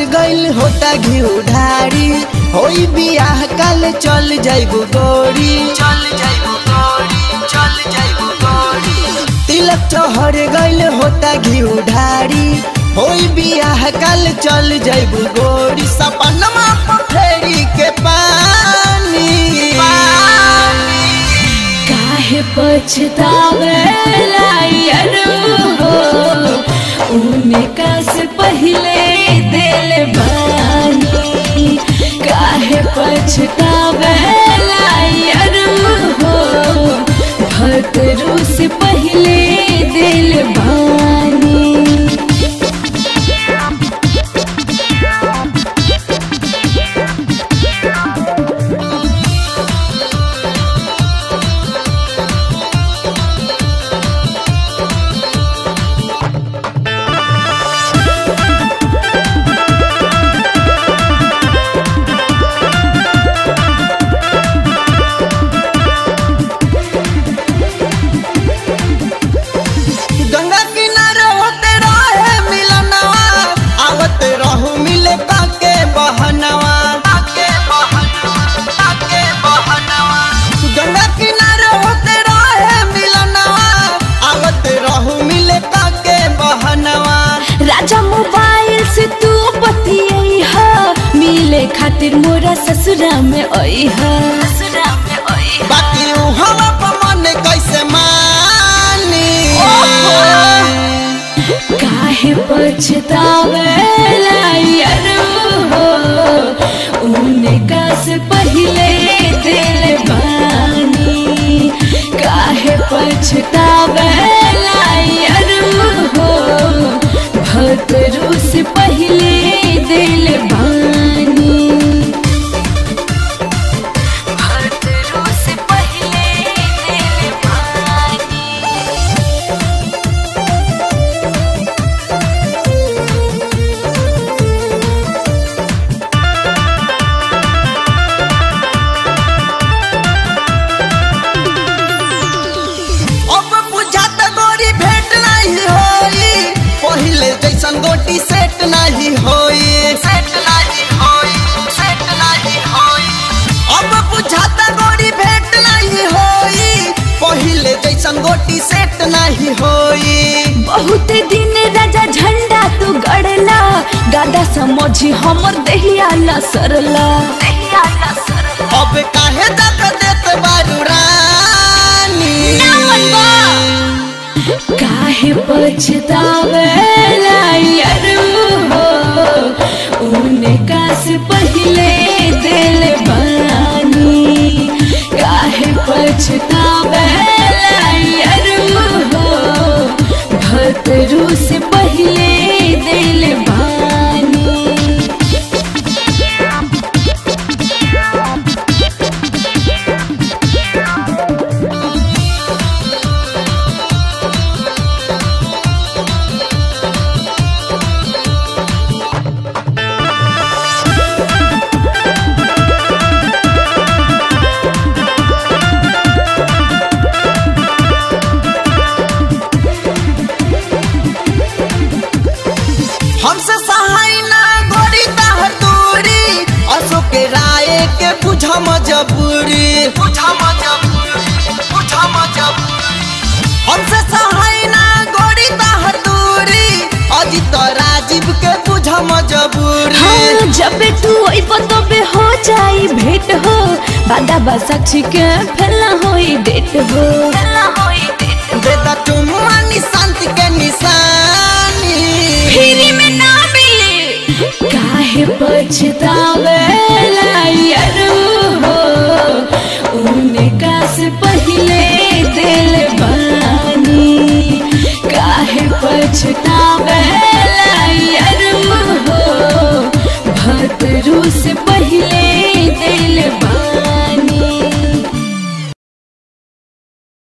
गइल होता घिउ ढारी होई बियाह काल चल जाइबू गोरी चल जाइबू गोरी चल जाइबू गोरी तिलक चहर गइल होता घिउ ढारी होई बियाह काल चल जाइबू गोरी सपनमा पथरी के पानी काहे पछतावेला यारो हो उनका से पहले दिल बानी काहे पछतावेला यारो हो भतरू से पहले दिल बानी गंगा किनारे होते रहे मिलनवा आवत रहू मिले काके बहनवा काके बहनवा काके बहनवा गंगा किनारे होते रहे मिलनवा आवत रहू मिले काके बहनवा राजा मोबाइल से तू बतियाई हा मिले खातिर मोरा ससुरा में आई हा ससुरा में आई बाकी ऊ हवा पर मन कैसे मानी काहे पछतावेला यारो हो उनका से पहले दिल बानी काहे पछतावेला यारो हो भतरू से पहले दिल बानी भतरू से पहले दिल बानी अब बुझात गोरी भेंट नहीं होई पहिले जैसन गोटी सेट नहीं होई सेट नहीं होई सेट नहीं होई अब बुझात गोरी भेंट नहीं होई पहिले जैसन गोटी सेट नहीं होई बहुत दिन राजा झंडा तू गड़ला गादा समझी हमर दहिया ला सरला दहिया ला सरला अब काहे दक देत बारू रानी काहे पछतावेला यारो हो उनका से पहले दिल बानी काहे पछतावेला यारो हो भतरू से पहले दिल बानी हमसे सहाय ना गोरी ताहर दूरी अशोक के राय के बुझा मजबूरी बुझा मजबूरी बुझा मजबूरी हमसे सहाय ना गोरी ताहर दूरी अजित राजीव के बुझा मजबूरी हाँ, जब तू अइब तबे हो जाई भेंट हो बादा बा साक्षी के फैला होई डेट हो फैला होई डेट बेटा तुम शांति के निशानी फ्री में ना मिले काहे पछतावेला यारो हो उनका से पहले दिल बानी काहे पछतावेला यारो हो भतरू से पहले दिल बानी